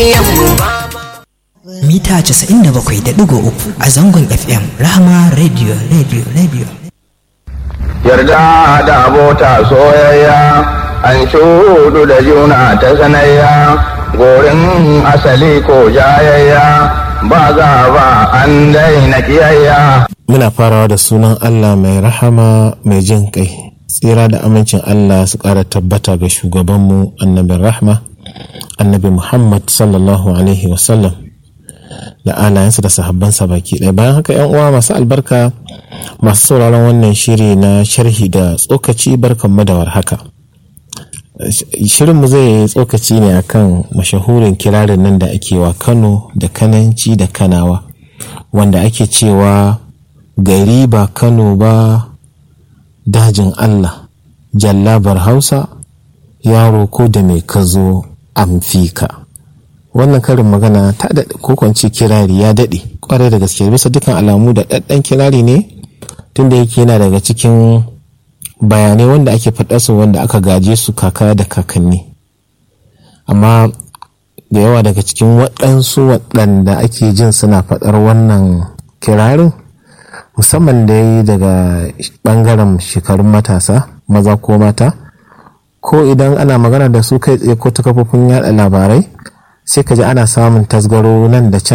mita 97.3 a zangon fm rahama radio radio radio yarda da abota soyayya an shudu da juna ta sanayya gorin asali ko jayayya ba za ba an daina kiyayya muna farawa da sunan allah mai rahama mai jin kai tsira da amincin allah su ƙara tabbata ga shugabanmu annabin rahma annabi muhammad sallallahu alaihi wasallam da alayensa da sahabbansa baki ɗaya bayan haka yan uwa masu albarka masu sauraron wannan shiri na sharhi da tsokaci barkanmu da warhaka shirinmu zai yi tsokaci ne akan mashahurin kirarin nan da ake wa kano da kananci da kanawa wanda ake cewa gari ba kano ba dajin allah jallabar hausa yaro ko da mai kazo amfika wannan karin magana ta daɗe ko kwanci kirari ya daɗe kwarai da gaske bisa dukkan alamu da ɗaɗɗan kirari ne tunda yake yana daga cikin bayanai wanda ake faɗa su wanda aka gaje su kaka da kakanni amma da yawa daga cikin waɗansu waɗanda ake jin suna faɗar wannan kirarin musamman da yi daga ɓangaren shekarun matasa maza ko mata ko idan ana magana da su kai tsaye ko ta kafofin yada labarai sai ka ji ana samun tasgaro nan da can